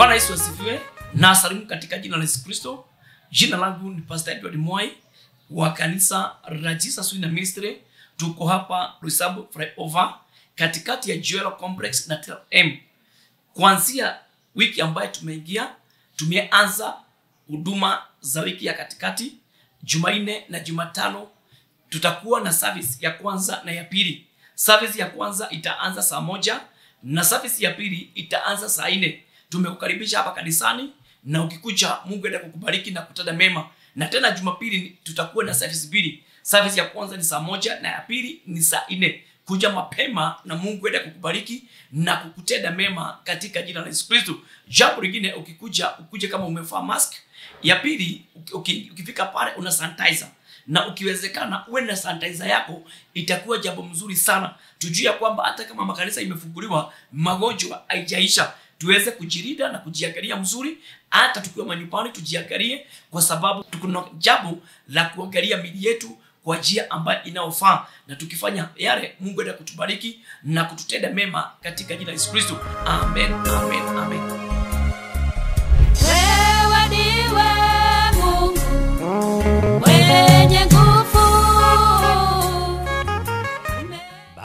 Bwana Yesu asifiwe na salimu katika jina la Yesu Kristo. Jina langu ni Pastor Edward Mwai wa kanisa la Jesus Winner Ministry. Tuko hapa Roysambu Flyover katikati ya Joel Complex na TLM. Kuanzia wiki ambayo tumeingia, tumeanza huduma za wiki ya katikati. Jumanne na Jumatano tutakuwa na service ya kwanza na ya pili. Service ya kwanza itaanza saa moja na service ya pili itaanza saa nne. Tumekukaribisha hapa kanisani na ukikuja Mungu enda kukubariki na kutenda mema. Na tena Jumapili tutakuwa na service mbili. Service ya kwanza ni saa moja na ya pili ni saa nne. Kuja mapema na Mungu enda kukubariki na kukutenda mema katika jina la Yesu Kristo. Jambo lingine ukikuja ukuje kama umevaa mask. Ya pili uki- ukifika pale una sanitizer na ukiwezekana uwe na sanitizer yako, itakuwa jambo mzuri sana. Tujue ya kwamba hata kama makanisa imefunguliwa, magonjwa haijaisha. Tuweze kujilinda na kujiangalia mzuri, hata tukiwa manyumbani tujiangalie, kwa sababu tuko na jambo la kuangalia mili yetu kwa njia ambayo inayofaa, na tukifanya yale, Mungu enda kutubariki na kututenda mema katika jina la Yesu Kristo. Amen, amen, amen.